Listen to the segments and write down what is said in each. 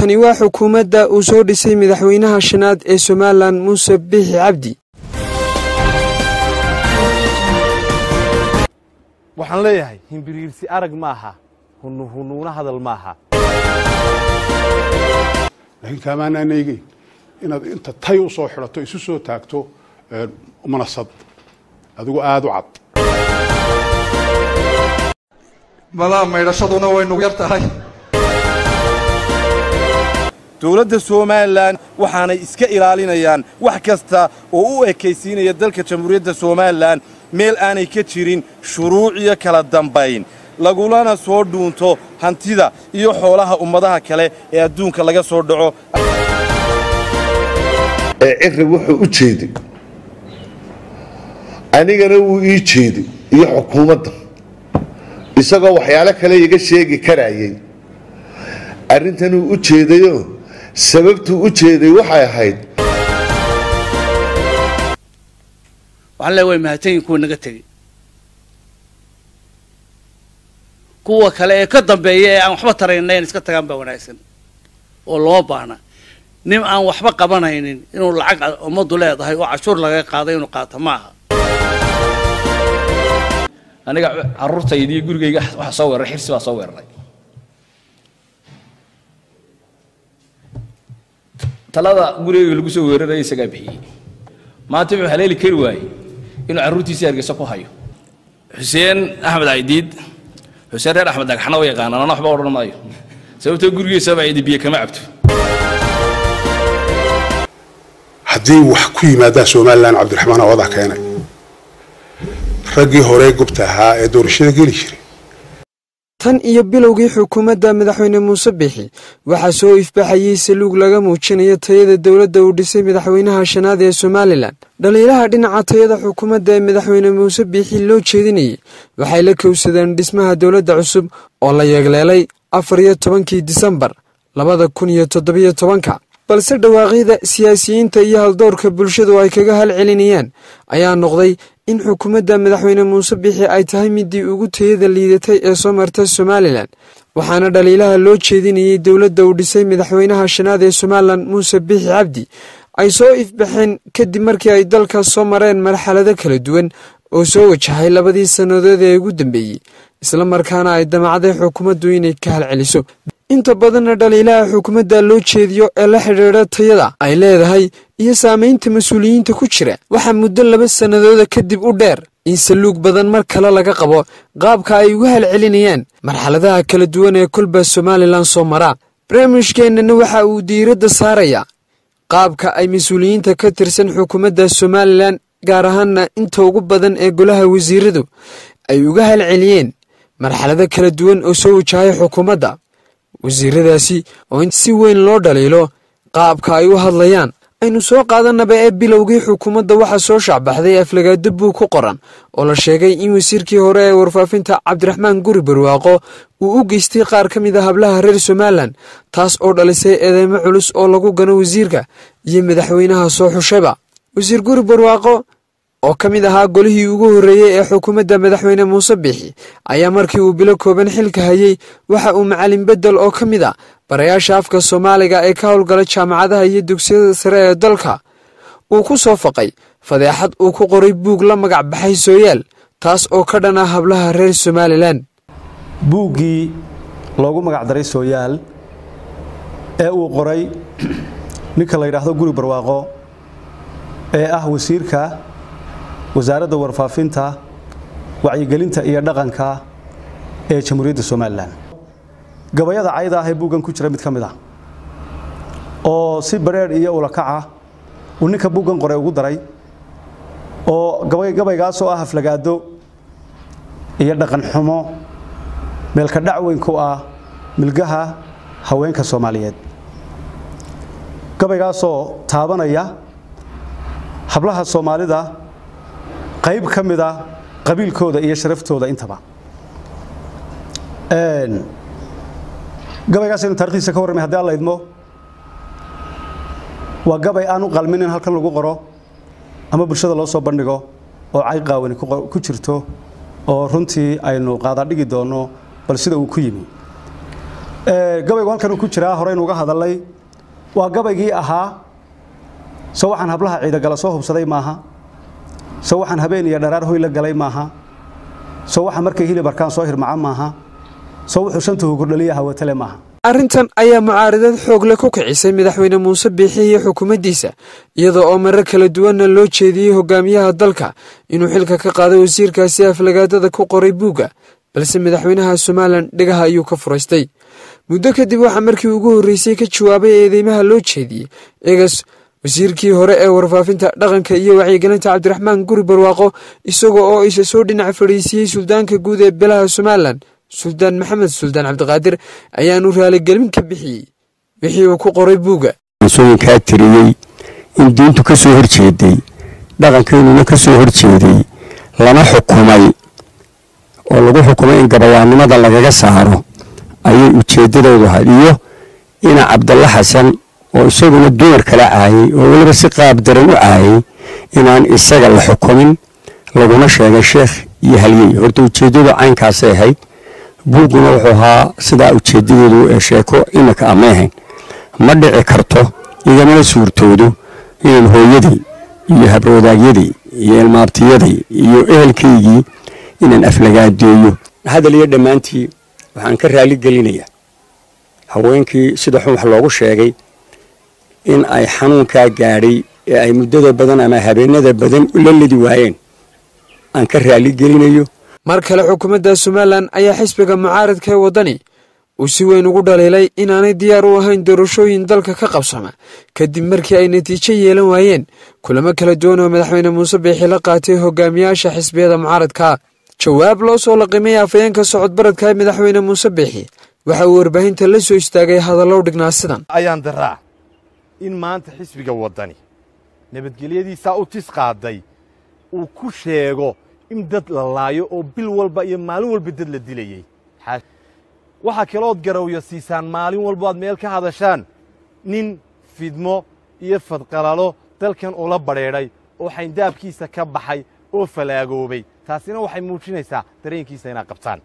tani waa xukuumadda uu soo dhisay madaxweynaha shanaad ee somalilan muuse biixi cabdi waxaan leeyahay himbiriirsi arag maaha hunuhunuuna hadal maaha laakiin kaamaanaan eegeyn inaad inta tay u soo xidhato isu soo taagto manasad adigu aada u cad malaa maydhashaduna way nugu yar tahay dowladda somalilan waxaanay iska ilaalinayaan wax kasta oo u ekaysiinaya dalka jamhuuriyadda somalilan meel aanay ka jirin shuruuc iyo kala dambayn lagulana soo dhuunto hantida iyo xoolaha ummadaha kale ee adduunka laga soo dhaco ee ciri wuxuu u jeeday anigana wuu ii jeeday iyo xukuumadda isagoo waxyaalo kale iga sheegi karayay arrintanuu u jeedayoo sababtuu u jeeday waxay ahayd waxaan leeya way mahadsanyihin kuwa naga tegey kuwa kale ee ka dambeeya ee aan waxba tarayna in iska tagaan baa wanaagsan oo loo baahna nin aan waxba qabanaynin inuu lacag ummaddu leedahay oo cashuur laga qaaday inuu qaato ma aha aniga caruurtaydii gurigayga waxa soo weeraray xirsi baa soo weeraray talada gurigayga lagu soo weeraraya isagaa bixiyey maanta wuxuu haleeli kari waayey inuu carruurtiisii hargeysa ku hayo xuseen axmed caydiid xuseen reer axmed dhagxana wa yaqaanaan ana waxba odhan maayo sababtoo gurigiisaba cidi biyo kama cabto haddii wax ku yimaadaan somalilan cabdiraxmaan awadaa keenay raggii hore gubta ahaa ee doorashada geli jiray tan iyo bilowgii xukuumadda madaxweyne muuse biixi waxaa soo ifbaxayey saluug laga muujinayo tayada dowladda uu dhisay madaxweynaha shanaad ee somalilan dhaliilaha dhinaca tayada xukuumadda ee madaxweyne muuse biixi loo jeedinayay waxay la kowsadeen dhismaha dowladda cusub oo la yeegleelay afar iyo tobankii disembar labada kun iyo toddobiyo tobanka balse dhawaaqyada siyaasiyiinta iyo haldoorka bulshadu ay kaga halcelinayaan ayaa noqday in xukuumadda madaxweyne muuse biixi ay tahay midii ugu tayada liidatay ee soo marta somalilan waxaana dhaliilaha loo jeedinayay dowladda uu dhisay madaxweynaha shanaad ee somalilan muuse biixi cabdi ay soo ifbaxeen kadib markii ay dalkaas soo mareen marxalado kala duwan oo soo wajahay labadii sannadood ee ugu dambeeyey isla markaana ay damacday xukuumaddu inay ka halceliso inta badanna dhaliilaha xukuumadda loo jeediyo ee la xidhiidha tayada ay leedahay iyo saamaynta mas-uuliyiinta ku jira waxaa muddo laba sannadooda kadib u dheer in saluug badan mar kale laga qabo qaabka ay uga halcelinayaan marxaladaha kala duwan ee kolba somalilan soo maraa barnaamijkeennana waxa uu diiradda saarayaa qaabka ay mas-uuliyiinta ka tirsan xukuumadda somalilan gaar ahaanna inta ugu badan ee golaha wasiiradu ay uga halceliyeen marxalado kala duwan oo soo wajahay xukuumadda wasiiradaasi oo in si weyn loo dhaliilo qaabka ay u hadlayaan aynu soo qaadanaba ee bilowgii xukuumadda waxaa soo shacbaxday aflagaado buug ku qoran oo la sheegay in wasiirkii hore ee warfaafinta cabdiraxmaan guri barwaaqo uu u geystay qaar ka mid a hablaha reer somalilan taas oo dhalisay eedeymo culus oo lagu gano wasiirka iyo madaxweynaha soo xushayba wasiir guri barwaaqo oo ka mid ahaa golihii ugu horreeyey ee xukuumadda madaxweyne muuse biixi ayaa markii uu bilo kooban xilka hayey waxa uu macalin bedel oo ka mid a barayaasha afka soomaaliga ee ka howlgala jaamacadaha iyo dugsiyada sare ee dalka uu ku soo faqay fadeexad uu ku qoray buug la magac baxay sooyaal taas oo ka dhan ah hablaha reer somalilan buuggii loogu magacdaray sooyaal ee uu qoray ninka la yidhaahdo guri barwaaqo ee ah wasiirka wasaaradda warfaafinta wacyigelinta iyo dhaqanka ee jamhuuriyadda somalilan gabayada cayda ah ee buuggan ku jira mid ka mid ah oo si bareer iyo ulakaca uu ninka buuggan qoray ugu daray oo gabaygaasoo ah aflagaado iyo dhaqan xumo meelka dhacweyn ku ah milgaha haweenka soomaaliyeed gabaygaasoo taabanaya hablaha soomaalida qayb ka mid a qabiilkooda iyo sharaftooda intaba gabaygaas aynu taarikhdiisa ka warramay haddii alla idmo waa gabay aan u qalmin in halkan lagu qoro ama bulshada loo soo bandhigo oo cay qaawani ku jirto oo runtii aynu qaadadhigi doonno bal sida uu ku yimi gabaygu halkan uu ku jiraa horeynu uga hadalnay waa gabaygii ahaa so waxaan hablaha ciidagala soo hubsaday maaha so waxaan habeen iyo dharaar hoy la galay maaha so waxaan markay hilib arkaan soo hirmaca maaha so wuxuu shanta hugurdhaliya hawatale maaha arrintan ayaa mucaaradad xoogle ku kicisay madaxweyne muuse biixi iyo xukuumaddiisa iyadoo oo marar kala duwanna loo jeediyey hogaamiyaha dalka inuu xilka ka qaado wasiirkaasi aflagaadada ku qoray buugga balse madaxweynaha somalilan dhegaha ayuu ka furaystay muddo kadib waxaa markii ugu horreysay ka jawaabay eedeymaha loo jeediyey eegas wasiirkii hore ee warfaafinta dhaqanka iyo wacyigelinta cabdiraxmaan guri barwaaqo isagoo oo isa soo dhinac fadhiisiiyey suldaanka guud ee beelaha somalilan suldaan maxamed suldaan cabdiqaadir ayaanu raaligelin ka bixiyey wixii uu ku qoray buugga ansooyinkaa tiriyey in diintu ka soo horjeeday dhaqankeenuna ka soo horjeeday lana xukumay oo lagu xukumay in gabayaannimada lagaga saaro ayay ujeeddadoodu ahayd iyo ina cabdalla xasan oo isaguna dumar kala caayay oo weliba si qaab daran u caayay inaan isaga la xukumin laguna sheegay sheekh iyo halyey horta ujeeddadu caynkaasay ahayd buugguna wuxuu ahaa sidaa ujeedadeedu ee sheeko imika amay ahayn ma dhici karto igamana suurtoodo inaan hooyadii iyo habroodaagyaday iyo ilmaabtiyaday iyo ehelkaygii inaan aflagaadeeyo hadal iyo dhammaantii waxaan ka raali gelinayaa haweenkii sida xun wax loogu sheegay in ay xanuunkaa gaadhay ee ay muddada badan ama habeenada badan la ledi waayeen aan ka raali gelinayo mar kale xukuumadda somalilan ayaa xisbiga mucaaradka ee waddani uu si weyn ugu dhaliilay inaanay diyaar u ahayn doorashooyin dalka ka qabsama kadib markii ay natiijo yeelan waayeen kulamo kala duwan oo madaxweyne muuse biixi la qaatay hogaamiyaasha xisbiyada mucaaradka jawaab loo soo laqimay afayeenka socodbaradka ee madaxweyne muuse biixi waxa uu warbaahinta la soo istaagay hadallow dhignaa sidan ayaan daraa in maanta xisbiga waddani nabadgelyadiisaa u tis qaaday uu ku sheego in dad la laayo oo bil walba iyo maalin walba dad la dilayey waxaa kalood garawya siisaan maalin walba aad meel ka hadashaan nin fidmo iyo fadqalalo dalkan ula badrheedhay oo xayndaabkiisa ka baxay oo falaagoobay taasina waxay muujinaysaa dareenkiisa inaad qabtaan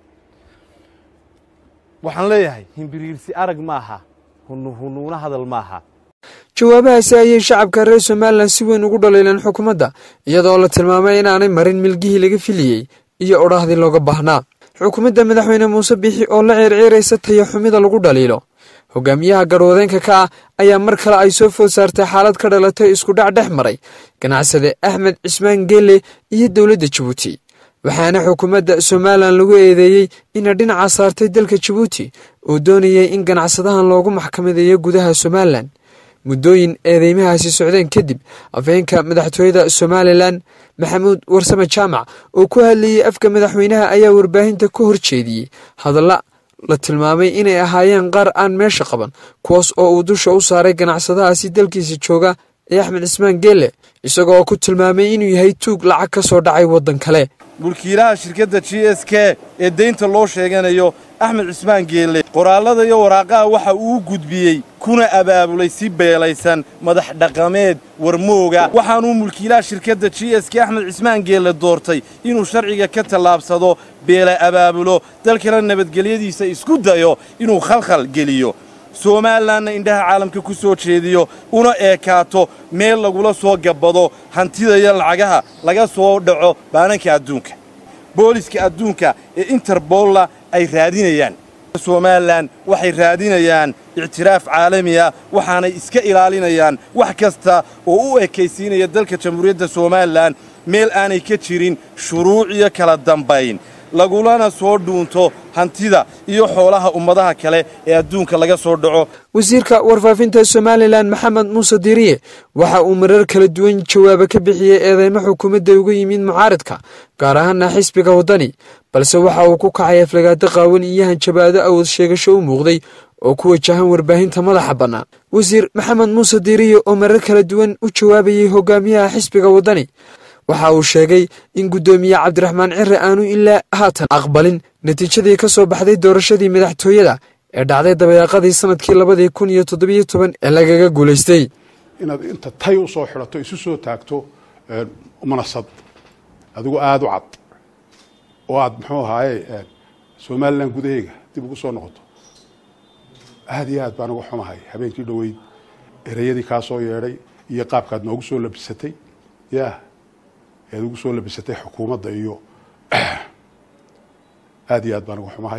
waxaan leeyahay himbiriirsi arag maaha hunuhunuuna hadal maaha jawaabahaasi ayay shacabka reer somalilan si weyn ugu dhaliileen xukuumadda iyadoo la tilmaamay inaanay marin milgihii laga filiyey iyo odhaahdii looga baahnaa xukuumadda madaxweyne muuse biixi oo la ceerceeraysa taya xumida lagu dhaliilo hogaamiyaha garwadeenka ka ah ayaa mar kale ay soo food saartay xaalad ka dhalatay iskudhac dhex maray ganacsade axmed cismaan geele iyo dowladda jabuuti waxaana xukuumadda somalilan lagu eedeeyey inay dhinaca saartay dalka jabuuti oo doonayay in ganacsadahan loogu maxkamadeeyo gudaha somalilan muddooyin eedeymahaasi socdeen kadib afheenka madaxtooyada somalilan maxamuud warsame jaamac oo ku hadlayey afka madaxweynaha ayaa warbaahinta ka hor jeediyey hadalla la tilmaamay inay ahaayeen qaar aan meesha qaban kuwaas oo uu dusha u saaray ganacsadahaasi dalkiisa jooga ee axmed cismaan geele isagoo oo ku tilmaamay inuu yahay tuug lacag ka soo dhacay waddan kale mulkiilaha shirkadda g s k ee deynta loo sheeganayo axmed cismaan geelle qoraallada iyo waraaqaha waxa uu gudbiyey kuna abaabulay si beelaysan madax dhaqameed warmooga waxaanuu mulkiilaha shirkadda g s k axmed cismaan geelle doortay inuu sharciga ka tallaabsado beela abaabulo dalkana nabadgelyadiisa isku dayo inuu khalkhal geliyo somalilanna indhaha caalamka ku soo jeediyo una eekaato meel lagula soo gabbado hantida iyo lacagaha laga soo dhaco baananka adduunka booliska adduunka ee interbolla ay raadinayaan somalilan waxay raadinayaan ictiraaf caalami ah waxaanay iska ilaalinayaan wax kasta oo u ekaysiinaya dalka jamhuuriyadda somalilan meel aanay ka jirin shuruuc iyo kala dambayn lagulana soo dhuunto hantida iyo xoolaha ummadaha kale ee adduunka laga soo dhaco wasiirka warfaafinta somalilan maxamed muuse diiriye waxa uu marar kala duwan jawaabo ka bixiyey eedeymo xukuumadda uga yimid mucaaradka gaar ahaana xisbiga waddani balse waxa uu ku kacay aflagaado qaawan iyo hanjabaado awood sheegasho u muuqday oo ku wajahan warbaahinta madaxa bannaan wasiir maxamed muuse diiriye oo marar kala duwan u jawaabayey hogaamiyaha xisbiga waddani waxa uu sheegay in guddoomiye cabdiraxmaan cire aanu ilaa haatan aqbalin natiijadii ka soo baxday doorashadii madaxtooyada ee dhacday dabayaaqadii sanadkii labadii kun iyo toddobiyo toban ee lagaga guulaystay inaad inta tay u soo xidhato isu soo taagto manasad adigu aada u cad oo aad muxuu ahaaye somalilan gudaheyga dib ugu soo noqoto aada iyo aad baan uga xumahay habeenkii dhoweyd ereyadii kaa soo yeedhay iyo qaabkaad noogu soo labisatay ya ead ugu soo labisatay xukuumadda iyo aada iyo aad baan uga xumahay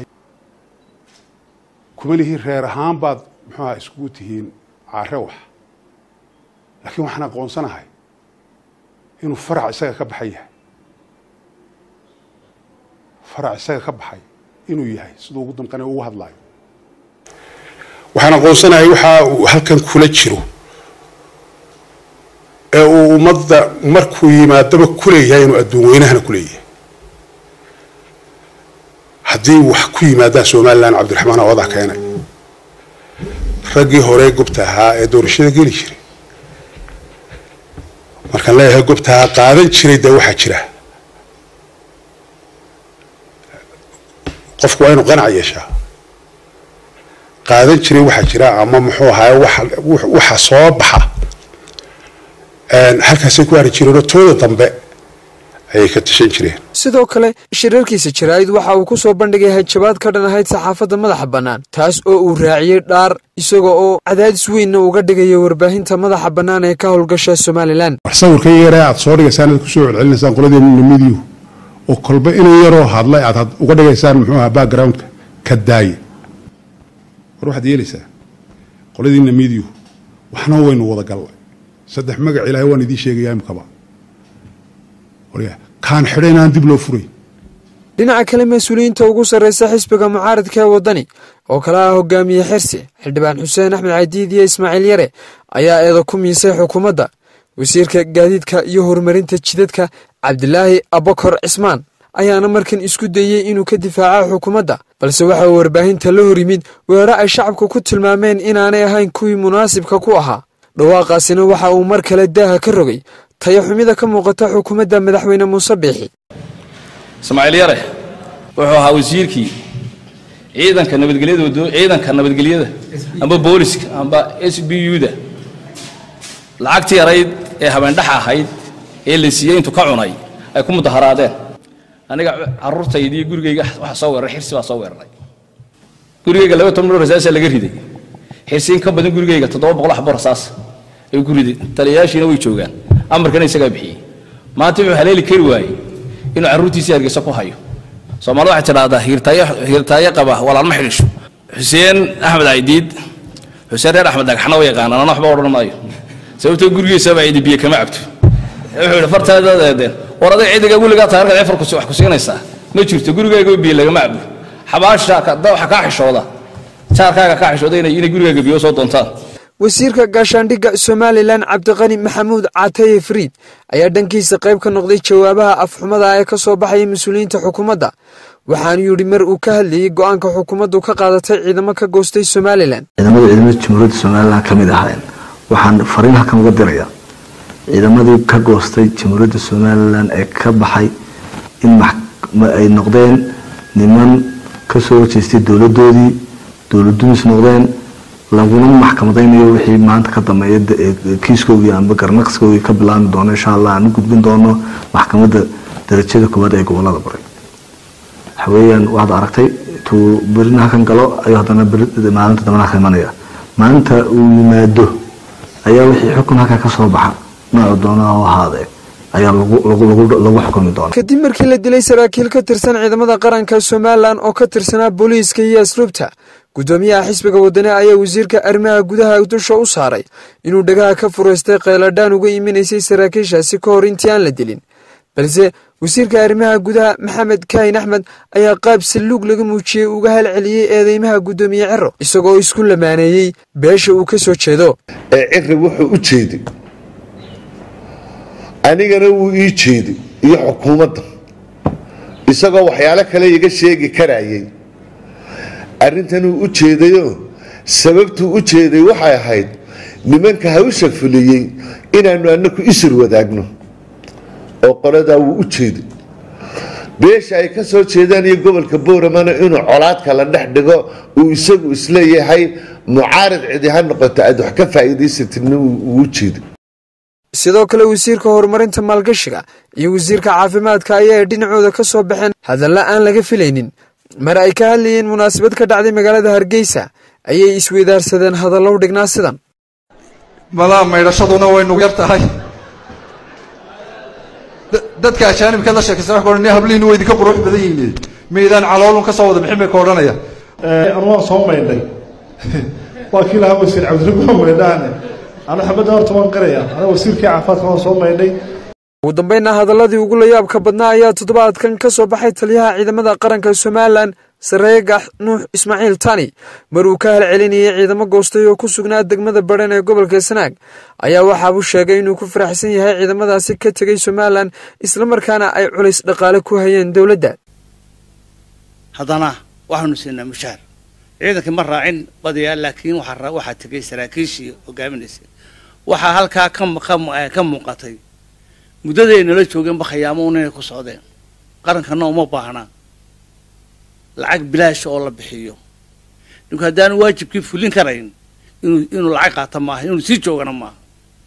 kuma lihiin reer ahaan baad muxuuaha iskugu tihiin care wax laakiin waxaan aqoonsanahay inuu farac isaga ka baxay yahay farac isaga ka baxay inuu yahay siduu ugu damqane ugu hadlaayo waxaan aqoonsanahay waxa uu halkan kula jiro ee uu ummadda markuu yimaadaba kuleeyahay inuu adduun weynahana kuleeyahay haddii wax ku yimaadaan somalilan cabdiraxmaan awadaa keenay raggii hore gobta ahaa ee doorashada geli jiray markaan leeyahay gobta ahaa qaadan jiray dee waxaa jira qofku waa inuu qanac yeeshaa qaadan jiray waxaa jira ama muxuu ahaay waxa soo baxa halkaasay ku hari jireenoo tooda dambe ayay ka tashan jireen sidoo kale shirarkiisa jaraa'id waxa uu ku soo bandhigay hajabaad ka dhan ahayd saxaafadda madaxa bannaan taas oo uu raaciyey dhaar isaga oo cadaadis weynna uga dhigaya warbaahinta madaxa bannaan ee ka howlgasha somalilan wax sawirka yare aad soo dhigaysaan aad kusoo celcelinaysaan qoladeena midiyu oo kolba inuu yaroo hadlay aad uga dhigaysaan muxuu ahaa backgroundka ka daaye war waxaad yeelaysaa qoladiina midiyu waxna waynu wada gallay saddex magac ilaahay waan idiin sheegayaa imkaba kaan xidha inaan dib loo furay dhinaca kale mas-uuliyiinta ugu sarreysa xisbiga mucaaradka ee waddani oo kale ah hogaamiye xirsi xildhibaan xuseen axmed cadiid iyo ismaaciil yare ayaa eeda ku miisay xukuumadda wasiirka gaadiidka iyo horumarinta jidadka cabdilaahi abakor cismaan ayaana markan isku dayey inuu ka difaaca xukuumadda balse waxa uu warbaahinta la hor yimid weero ay shacabka ku tilmaameen inaanay ahayn kuwii munaasibka ku ahaa dhawaaqaasina waxa uu mar kale daaha ka rogay tayaxumida ka muuqata xukuumadda madaxweyne muuse biixi ismaaciil yare wuxuu ahaa wasiirkii ciidanka nabadgelyada ciidanka nabadgelyada amba booliska amba s b u-da lacagtii yarayd ee habeendhaxa ahayd ee la siiyey intuu ka cunay ay ku mudaharaadeen aniga caruurtaydii gurigayga waxa soo weeraray xirsi baa soo weeraray gurigayga laba toban rasaasa laga riday xirsi in ka badan gurigayga toddoba boqol xabo rasaas ayuu ku riday taliyayaashiina way joogaan amarkana isagaa bixiyey maanta wuxuu haleeli kari waayey inuu carruurtiisii hargeysa ku hayo soomaalida waxay tidhaahdaa hiirtaayo qaba walaalma xidhisho xuseen axmed caydiid xuseen reer axmed dhagxana way yaqaanaan ana waxba odhan maayo sababtoo gurigiisaba cidi biyo kama cabto wuxuu yidhi fartaadadeedeen war adag cidiga weligaa tahay arkaad efar wax ku siinaysaa ma jirto gurigaaga biyo lagama cabo xabaasha waxa kaa xishooda jaarkaaga kaa xishooda inay gurigaaga biyo soo doontaan wasiirka gaashaandhigga somalilan cabdiqani maxamuud cataye friid ayaa dhankiisa qayb ka noqday jawaabaha afxumada ee ka soo baxaya mas-uuliyiinta xukuumadda waxaanu yidhi mar uu ka hadlayey go-aanka xukuumaddu ka qaadatay ciidamo ka goostay somalilan ciidamada ciidamada jamhuuriyadda somalilan ka mid ahayn waxaan fariin halkan uga dirayaa ciidamadii ka goostay jamhuuriyadda somalilan ee ka baxay in ay noqdeen niman ka soo horjeestay dowladoodii dowladumis noqdeen laguna maxkamadaynayo wixii maanta ka dambeeya kiiskoogii amba garnaqskoogii ka bilaabmi doono insha allah aan u gudbin doono maxkamadda darajada koowaad ee gobolada bari waxaweyaan waxaad aragtay tuu berina halkan galo ayuu haddana maalinta dambana halkan imanaya maalinta uu yimaado ayaa wixii xukun halkan ka soo baxa noocu doona oo ahaadee ayaa lagu xukumi doona kadib markii la dilay saraakiil ka tirsan ciidamada qaranka somalilan oo ka tirsanaa booliiska iyo asluubta guddoomiyaha xisbiga wadani ayaa wasiirka arrimaha gudaha dusha u saaray inuu dhagaha ka furaystay kheyladhaan uga iminaysay saraakiishaasi ka hor intii aan la dilin balse wasiirka arrimaha gudaha maxamed kaahin axmed ayaa qaab salluug laga muujiyey uga halceliyey eedeymaha guddoomiye cero isagoo isku lamaaneeyey beesha uu ka soo jeedo ee ciri wuxuu u jeeday anigana wuu ii jeeday iyo xukuumadda isagoo waxyaalo kale iga sheegi karayay arrintanuu u jeedayoo sababtuu u jeeday waxay ahayd nimanka hawsha fuliyey inaannu annaku isir wadaagno oo qoladaa wuu u jeeday beesha ay ka soo jeedaan iyo gobolka bowramana inuu colaadka la dhex dhigo uu isagu isleeyahay mucaarad cidi ha noqoto aad wax ka faa'iidaysatidna wuu u jeeday sidoo kale wasiirka horumarinta maalgashiga iyo wasiirka caafimaadka ayaa ay dhinacooda ka soo baxeen hadalla aan laga filaynin mar ay ka hadlayeen munaasabad ka dhacday magaalada hargeysa ayay isweydaarsadeen hadallow dhignaa sidan malaa maydhashaduna way nugu yar tahay dadka ajaanibka la sheekaysa wax odhan hablihiinu way idinka qurux badan yihiin meydaan caloolun ka soo wada bixin bay ka odhanaya anu waan soo maydhay waa kii lahaa wasiir cabdirago maydhaane anu xabadda horta waan qaraya aniga wasiirkii caafimaadka waan soo maydhay ugu dambeynna hadalladii ugu layaabka badnaa ayaa toddobaadkan ka soo baxay taliyaha ciidamada qaranka somalilan sareegax nuux ismaaciil tani mar uu ka halcelinayay ciidamo goostay oo ku sugnaa degmada badhan ee gobolka sanaag ayaa waxaabuu sheegay inuu ku faraxsan yahay ciidamadaasi ka tegay somalilan islamarkaana ay culays dhaqaale ku hayeen dowladda haddana waxaanu siinaa mushaar ciidankii ma raacin badiyaa laakiin waxaa tegay saraakiishii hogaaminaysa waxaa halkaa ka muuqatay muddaday nala joogeenba khayaamo un inay ku socdeen qarankana uma baahnaa lacag bilaasha oo la bixiyo ninku haddaanu waajibkii fulin karayn inuu inuu lacag qaata maaha inuu sii joogana maaha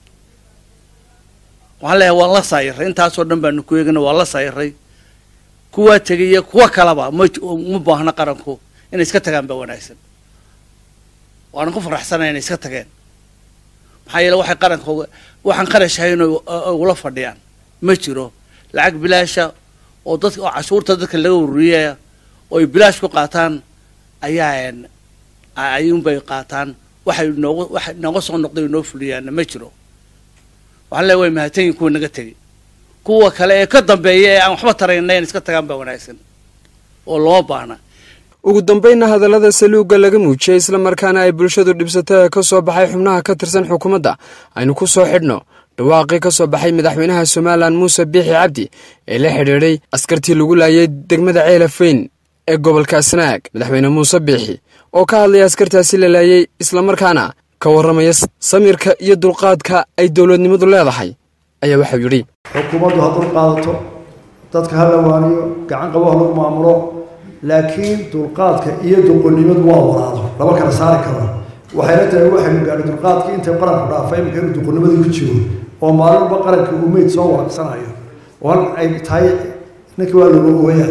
waxaan leeyahay waan la saayiray intaasoo dhan baanu ku eegana waan la saayiray kuwaa tegaya kuwa kalaba ma uma baahna qaranku inay iska tagaan baa wanaagsan waanan ku faraxsanay inay iska tageen maxaa yeele waxay qaranka waxaan qarashahayn ugula fadhiyaan ma jiro lacag bilaasha oo dadka oo cashuurta dadka laga ururiyaya oo ay bilaash ku qaataan ayaa ayuunbay qaataan waxay noogu waxa nooga soo noqday oo noo fuliyaanna ma jiro waxaan leeyahay way mahadsanyihin kuwa naga tegay kuwa kale ee ka dambeeya ee aan waxba tarayna in iska tagaan baa wanaagsan oo loo baahna ugu dambeynna hadallada saluugga laga muujiyey islamarkaana ay bulshadu dhibsatay ee ka soo baxay xubnaha ka tirsan xukuumadda aynu ku soo xidhno dhawaaqii ka soo baxay madaxweynaha somalilan muuse biixi cabdi ee la xidhiidhay askartii lagu laayay degmada ceelafeyn ee gobolka sanaag madaxweyne muuse biixi oo ka hadlaya askartaasi la laayay islamarkaana ka warramaya samirka iyo dulqaadka ay dowladnimadu leedahay ayaa waxau yidhi xukuumaddu ha dulqaadato dadka ha lawaaniyo gacan qabo ha lagu maamulo laakiin dulqaadka iyo duqonnimadu waa walaado lama kala saari karo waxayna tahay waxaynu gaadhay dulqaadkii intay qaranku dhaafay imika inuu duqonnimadii ku jiro oo maalinba qaranka uu meyd soo walaaqsanayo oo hal ay tahay ninkii waa lagu ooyaa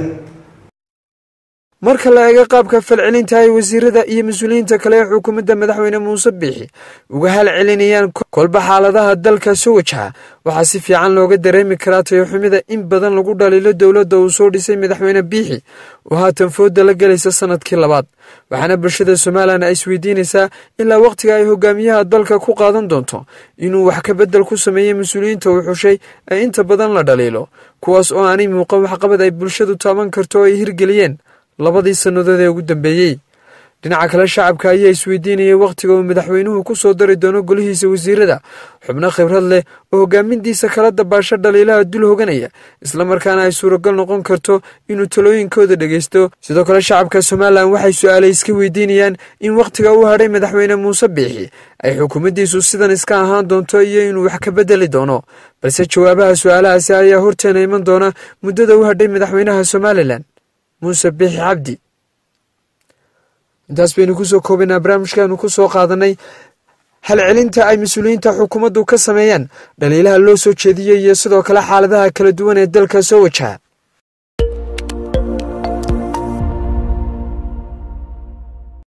marka la eego qaabka falcelinta ay wasiirada iyo mas-uuliyiinta kale ee xukuumadda madaxweyne muuse biixi uga halcelinayaan kolba xaaladaha dalka soo wajaha waxaa si fiican looga dareemi karaa tayoxumida in badan lagu dhaliilo dowladda uu soo dhisay madaxweyne biixi oo haatan fooda la gelaysa sanadkii labaad waxaana bulshada somalilan ay isweydiinaysaa ilaa wakhtiga ay hogaamiyaha dalka ku qaadan doonto inuu wax ka beddel ku sameeyey mas-uuliyiinta uu xushay ee inta badan la dhaliilo kuwaas oo aanay muuqan waxqabad ay bulshadu taaban karto oo ay hirgeliyeen labadii sannadood ee ugu dambeeyey dhinaca kale shacabka ayaa isweydiinayay wakhtiga uu madaxweynuhu ku soo dari doono golihiisa wasiirada xubno khibrad leh oo hogaamintiisa kala dabaasho dhaliilaha dul hoganaya islamarkaana ay suuragal noqon karto inuu talooyinkooda dhegaysto sidoo kale shacabka somalilan waxay su-aalay iska weydiinayaan in wakhtiga uu hadhay madaxweyne muuse biixi ay xukuumaddiisu sidan iska ahaan doonto iyo inuu wax ka beddeli doono balse jawaabaha su-aalahaasi ayaa horteena iman doona muddada u hadhay madaxweynaha somalilan muuse biixi cabdi intaas baynu kusoo koobaynaa barnaamijkaanu ku soo qaadanay halcelinta ay mas-uuliyiinta xukuumaddu ka sameeyaan dhaliilaha loo soo jeediyey iyo sidoo kale xaaladaha kala duwan ee dalka soo wajaha